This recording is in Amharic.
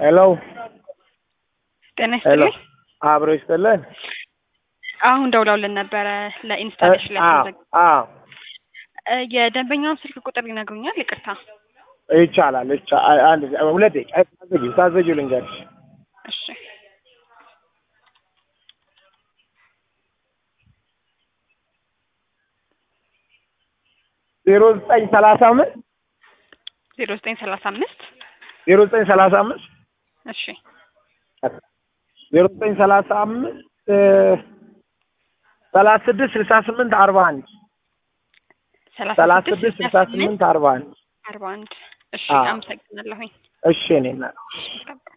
ሄሎ ጤና ሄሎ ይስጥልኝ። አብሮ ይስጥልን። አሁን ደውለውልን ነበረ ለኢንስታሌሽን ላይ አዎ ተዘግ- አዎ እ የደንበኛውን ስልክ ቁጥር ይነግሩኛል? ይቅርታ። ይቻላል። ይቻ- አንድ ሁለት ደቂቃ ታዘጊ ታዘጊው ልንገርሽ እሺ ዜሮ ዘጠኝ ሰላሳ አምስት ዜሮ ዘጠኝ ሰላሳ አምስት ዜሮ ዘጠኝ ሰላሳ አምስት እሺ ዜሮ ዘጠኝ ሰላሳ አምስት ሰላሳ ስድስት ስልሳ ስምንት አርባ አንድ ሰላሳ ስድስት ስልሳ ስምንት አርባ አንድ አርባ አንድ እሺ አዎ። አመሰግናለሁኝ። እሺ እኔ እና